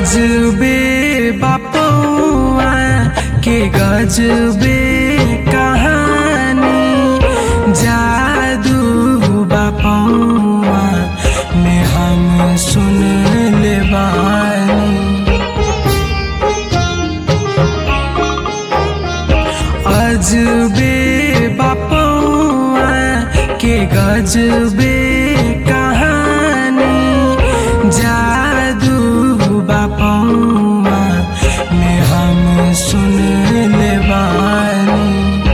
अजबे बापुआ के गजबे कहानी जादू बापुआ में हम सुन ले बानी अजबे बापुआ के गजबे कहानी जादू बापुआ में हम सुन ले बानी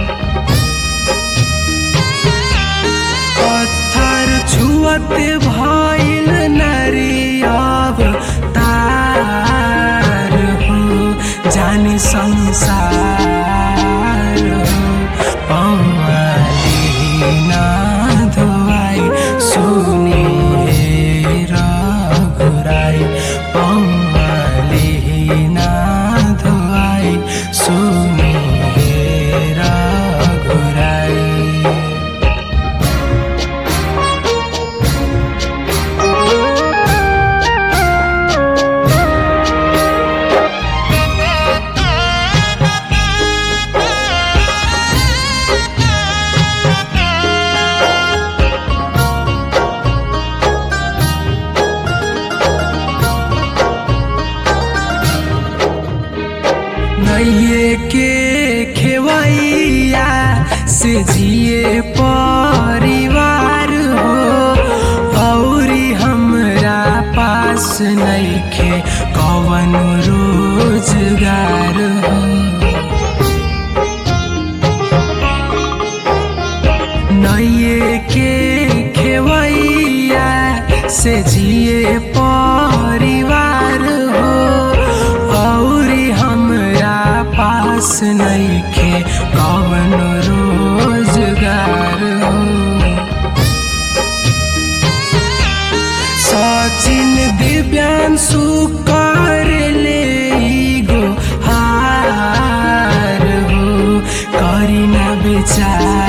पत्थर छुअत भइल नरियाब तार हो जाने संसार हो पौवाली ना धोआई सुनी हे रघुराई पौवाली ना धोआई सुनी हे रघुराई नैये के खेवैया से जिए परिवार हो औरी हमरा पास नैखे कवन रोजगार हो नैये के खेवैया से जिए परिवार हो औरी हमरा पास नैखे कवन रोजगार हो सचिन दिव्यांशु कर ले गो हार हो करी न बेचार